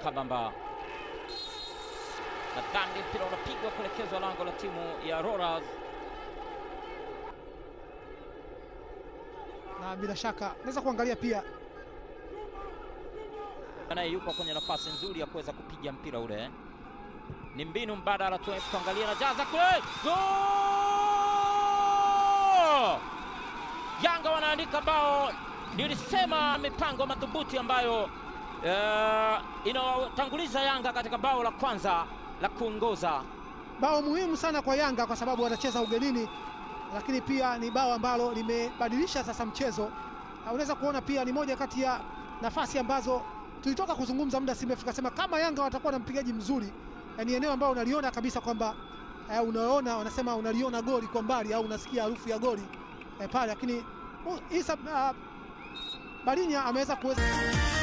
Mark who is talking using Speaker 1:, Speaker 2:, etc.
Speaker 1: kabamba. Nadhani mpira unapigwa kuelekezwa lango la timu ya Rollers.
Speaker 2: na bila shaka naweza kuangalia pia
Speaker 1: naye yuko kwenye nafasi nzuri ya kuweza kupiga mpira ule. Ni mbinu mbadala tu, tuangalie na jaza kule, gol! Yanga wanaandika bao. Nilisema mipango madhubuti ambayo eh, inawatanguliza Yanga katika bao la kwanza la kuongoza.
Speaker 2: bao muhimu sana kwa Yanga kwa sababu wanacheza ugenini, lakini pia ni bao ambalo limebadilisha sasa mchezo. Na Unaweza kuona pia ni moja kati ya nafasi ambazo tulitoka kuzungumza muda si mrefu, tukasema kama Yanga watakuwa na mpigaji mzuri, eh, ni eneo ambalo unaliona kabisa kwamba eh, unaona wanasema unaliona goli kwa mbali au unasikia harufu ya goli eh, pale, lakini uh, Isa uh, Balinya ameweza kuweza